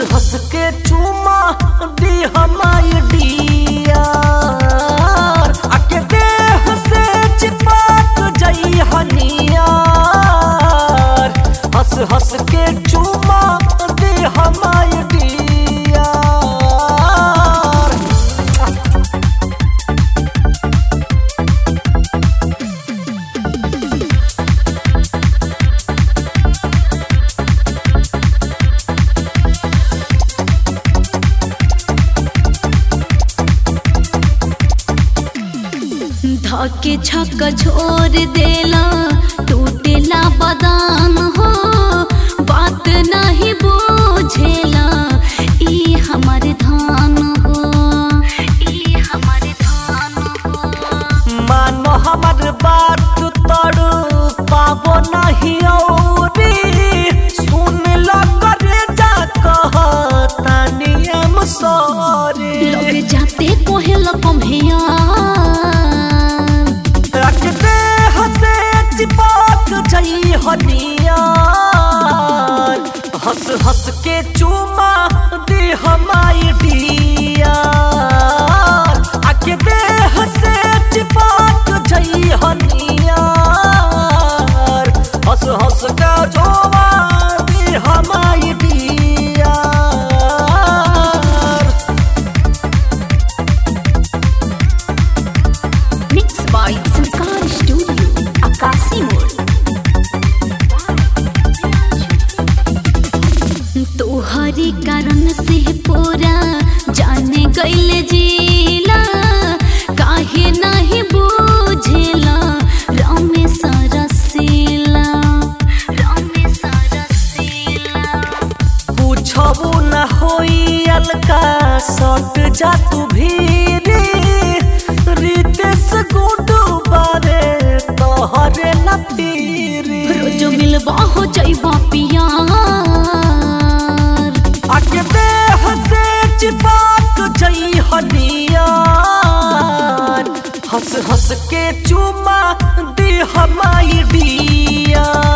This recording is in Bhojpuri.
हंस के चूमा दी हमारी डियर आके देह से चिपक जई हनियार हंस हंस के चूमा दी हमारी डियर धके छक छोड़ देला टूटेला बदान हो बात नहीं बुझेला ई हमारे धान हो ई हमारे धान हो मानो हमर बात तड़ पाबो नहीं औरी सुन ल करे जा कहतानी हम सॉरी लगे जाते कोहेला कम्हेया रख दे हसे चिपक जई हनियार हंस हंस के चूमा दे हमारी डियर आके दे हसे चिपक जई हनियार हंस हंस के चूमा दे हमारी dear mix by Sanskar studio आकाशी मोड़ तोहरी कारण से पूरा जाने गईल जिला काहे नहीं बुझेला रमेश रसीला रमेश रसीला पूछबू न होई अलका सट जा तू भीरी रितेश गुडू बारे तोहरे न पीरी रोज मिलबा हो जाइबा पियार आके देह से चिपक जई हनियार हंस हंस के चूमा दी हमारी डियर